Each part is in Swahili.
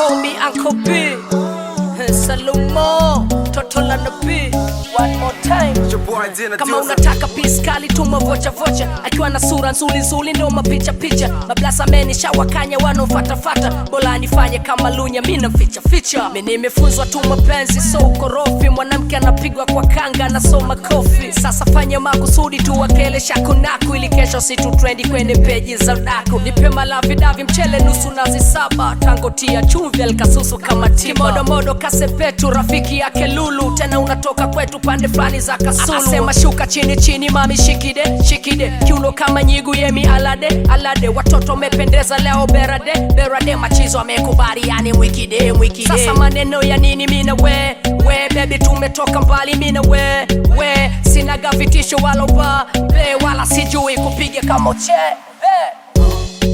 call me Uncle B. Salumo, toto la nabii. One more time. Your boy Dina Kama Dilla. unataka piskali tuma vocha vocha, akiwa na sura nzuri nzuri ndo mapicha picha. Mablasa menisha wakanya wanaofatafata, bora nifanye kama lunya mina ficha ficha. Mimi nimefunzwa tu mapenzi so ukorofi, mwanamke anapigwa kwa kanga anasoma kofi. Sasa fanya makusudi tu wakele shakunaku, ili kesho si tu trendi kwenye peji za udaku. Nipe malavi davi mchele nusu nazi saba, tango tia chumvi alikasusu kama tiba. Kimodomodo kasepetu rafiki yake Lulu, tena unatoka kwetu pande fulani za Kasulu. Akasema shuka chini chini mami shikide shikide, kiuno kama nyigu yemi alade alade, watoto mependeza leo berade berade, machizo amekubali yani mwikide mwikide. Sasa maneno ya nini mina we we baby, tumetoka mbali mina we we, sinaga vitisho wala ba be, wala sijui kupiga kama uche be.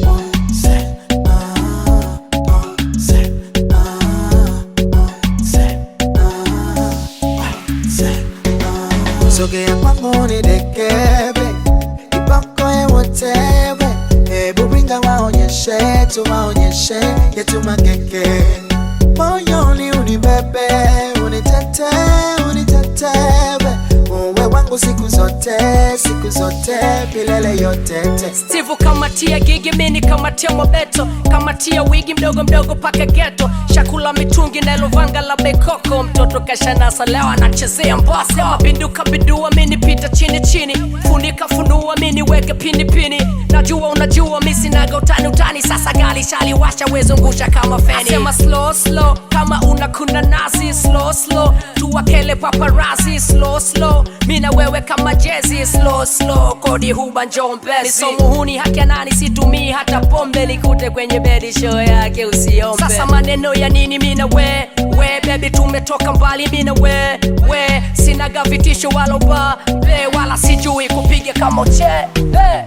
sogea kwangu nidekebe kiboko yewotewe hebu ringa waonyeshe tuwaonyeshe yetu makeke moyoni unibebe unitete unitetewe uwe wangu siku zote siku zote milele yotete Steve kamatia gigi mini kamatia mobeto kamatia wigi mdogo mdogo paka geto shakula mitungi na lovanga la bekoko mtoto kashanasa leo anachezea mbwa sema binduka bidua mini pita chini chini funika funua mini weke pini pini najua unajua misinaga utani utani sasa gali shaliwasha wezungusha kama feni sema slow slow kama unakuna nazi slow slow tuwakele paparazi slow slow mina wewe kama jezi slow slow kodi huba njombezi so muhuni haki ya nani situmii hata pombe likute kwenye bedi show yake usiombe sasa maneno ya nini mina we we baby tumetoka mbali mina we we sinaga vitisho wala ba be wala sijui kupiga kama uche hey.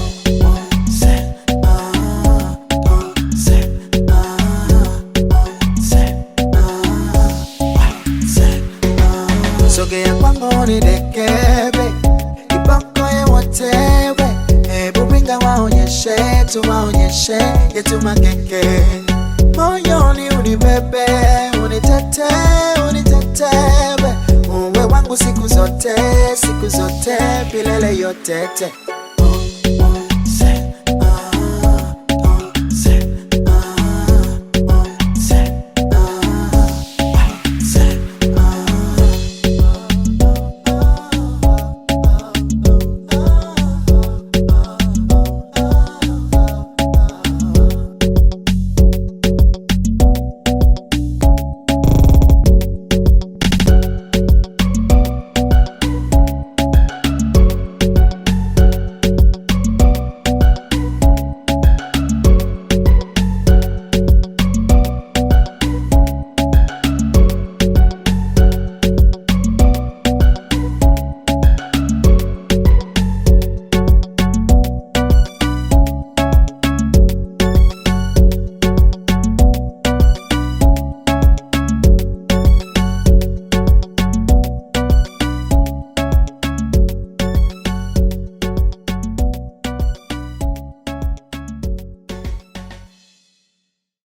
sogea kwangu nidekebe kiboko yewotewe hebu ringa waonyeshe tuwaonyeshe yetu makeke moyoni unibebe unitete unitetewe uwe wangu siku zote siku zote milele yotete